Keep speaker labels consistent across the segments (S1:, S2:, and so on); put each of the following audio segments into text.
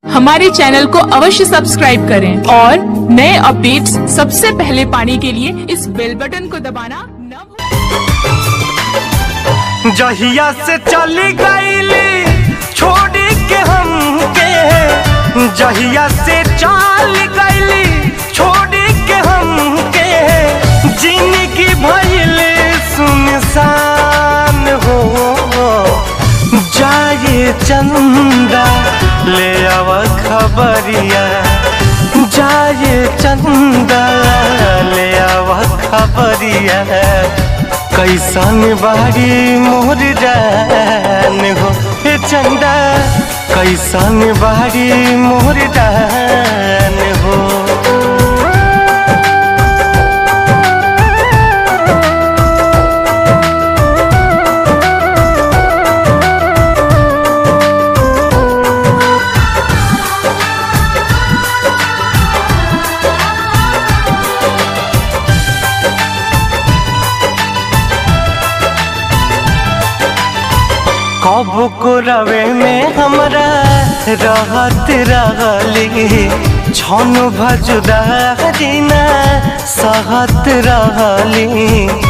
S1: हमारे चैनल को अवश्य सब्सक्राइब करें और नए अपडेट्स सबसे पहले पाने के लिए इस बेल बटन को दबाना न भूलें।
S2: जहिया से चली गईली छोड़ के हमके जहिया से चल गईली छोड़ के हमके जिंदगी भइल सुनसान हो जाए चंदा ले आव खबरिया जाए चंदा ले आव खबरिया कैसन बारी मोर जान हो हे चंदा कैसन बारी मोर जान हो कब को रवे में हमरा रहत रहली छन भजुदारी ना सहत रहली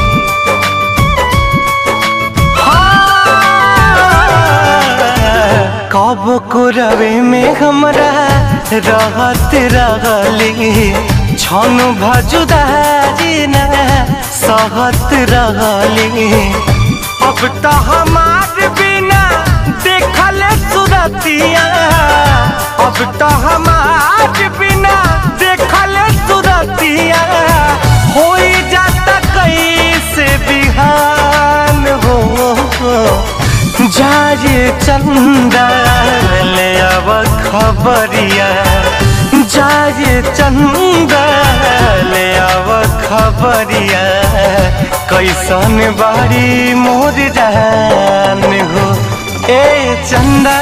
S2: कब को रवे में हमरा रहत रहली छन भजुदारी ना सहत रहली अब तो हमार बिना देखल सुरतिया अब तो हमार बिना देखल सुरतिया हो जाता कैसे बिहान हो जाए चंदा ले अब खबरिया जाए चंदा ले अब खबरिया कैसन बारी मोर जान हो ए चंदा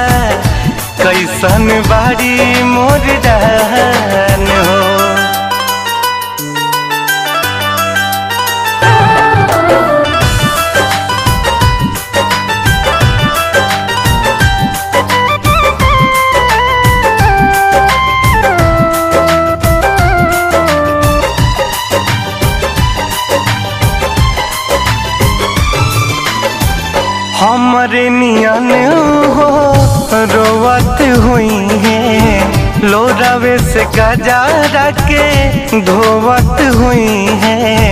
S2: कैसन बारी मोर जान हो हमरे नियन हो रोवत हुई है लोरावे से गजा के धोवत हुई है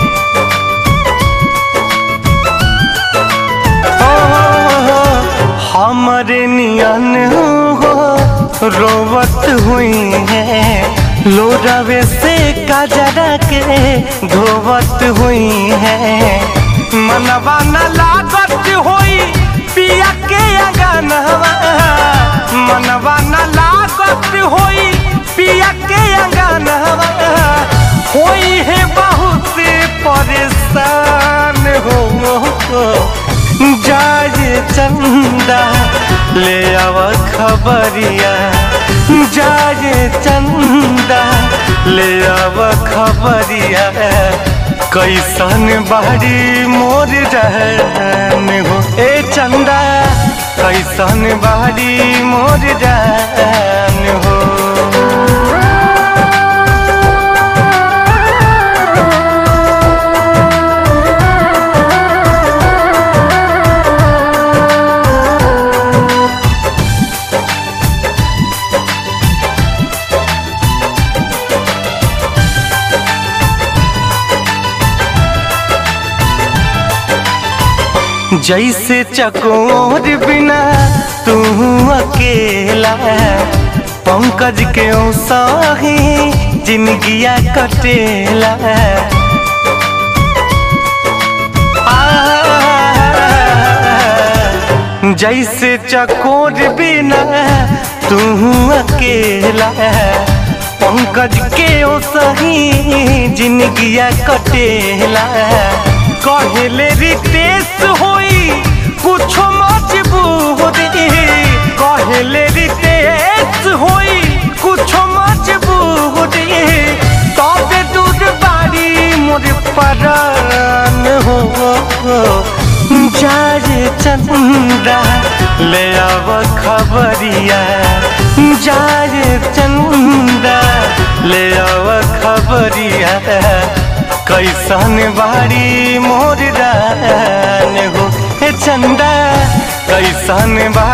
S2: ओ, हमरे नियन हो रोवत हुई है लोरावे से गजरा के धोवत हुई है मनवा न लागत होई पिया के अंगनवा मनवा न लागत होई पिया के अंगनवा होई है बहुत परेशान हो जाए चंदा ले आव खबरिया जाए चंदा ले आव खबरिया कैसन बाड़ी मोर रहन हो ए चंदा कैसन बाड़ी मोर रहन हो जैसे चकोर बिना तू अकेला पंकज के साही जिंदगिया कटेला आ, जैसे चकोर बिना तू अकेला पंकज के सही जिंदगिया कटेला कहले रितेश होई कुछ मजबूरी कहले रितेश होई कुछ मजबूरी तबे दूर बारी मोर परान हो जाए चंदा ले आव खबरिया खबरिया कैसन बाड़ी मोर रान हो हे चंदा कैसन बा